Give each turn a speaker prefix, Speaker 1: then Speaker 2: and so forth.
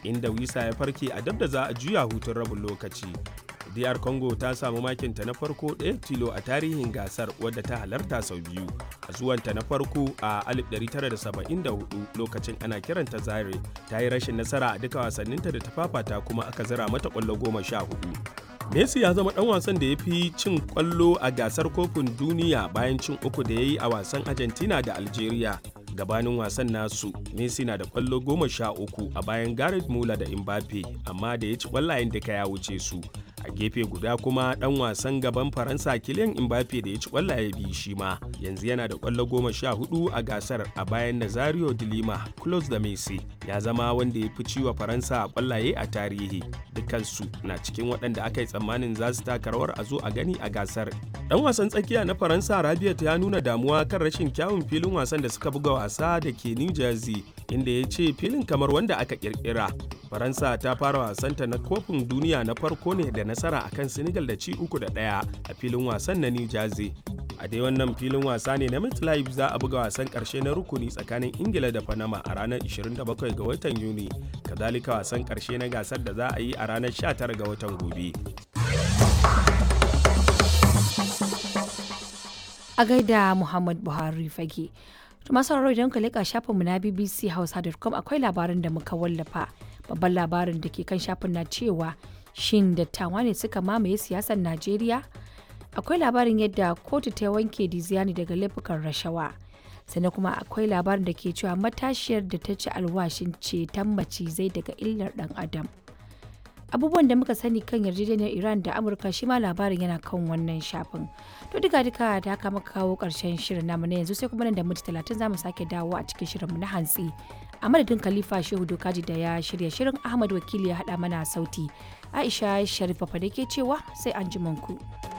Speaker 1: inda wisa ya farke a dab da za a juya hutun rabin lokaci DR Congo ta samu makinta na farko ɗaya tilo a tarihin gasar wadda ta halarta sau biyu a zuwanta na farko a 1974 lokacin ana kiranta Zaire ta yi rashin nasara a duka wasanninta da ta fafata kuma aka zira mata ƙwallo goma sha hudu. Messi ya zama ɗan wasan da ya fi cin ƙwallo a gasar kofin duniya bayan cin uku da ya yi a wasan Argentina da Algeria. gabanin wasan nasu Messi na da kwallo goma sha uku a bayan Gareth Muller da Mbappe amma da ya ci kwallayen duka ya wuce su a gefe guda kuma dan wasan gaban Faransa Kylian Mbappe da ya ci kwallaye biyu shi ma yanzu yana da kwallo goma sha hudu a gasar a bayan Nazario de Lima close da Messi ya zama wanda ya fi ciwa Faransa a kwallaye a tarihi dukansu na cikin waɗanda aka yi tsammanin za su taka rawar a zo a gani a gasar dan wasan tsakiya na Faransa Rabiot ya nuna damuwa kan rashin kyawun filin wasan da suka buga wasa da ke New Jersey inda ya ce filin kamar wanda aka kirkira. Faransa ta fara wasanta na kofin duniya na farko ne da nasara akan Senegal da ci uku da ɗaya a filin wasan na New Jersey. A dai wannan filin wasa ne na MetLife za a buga wasan ƙarshe na rukuni tsakanin Ingila da Panama a ranar 27 ga watan Yuni. Kazalika wasan ƙarshe na gasar da za a yi a ranar 19 ga watan gobe.
Speaker 2: A gaida Muhammad Buhari fage. masu sauraro idan ka leƙa shafinmu na bbc hausa.com akwai labarin da muka wallafa babban labarin da ke kan shafin na cewa shin dattawa ne suka mamaye siyasar najeriya akwai labarin yadda kotu ta wanke diziani daga laifukan rashawa sannan kuma akwai labarin da ke cewa matashiyar da ta ci alwashin ceton macizai daga illar dan adam abubuwan da muka sani kan yarjejeniyar iran da amurka shi ma labarin yana kan wannan shafin to duka duka da haka muka kawo karshen shirin namu na yanzu sai kuma nan da minti talatin zamu sake dawo a cikin shirin mu na hantsi a madadin khalifa shehu dokaji da ya shirya shirin ahmad wakili ya hada mana sauti aisha sharifa fa da ke cewa sai an ku.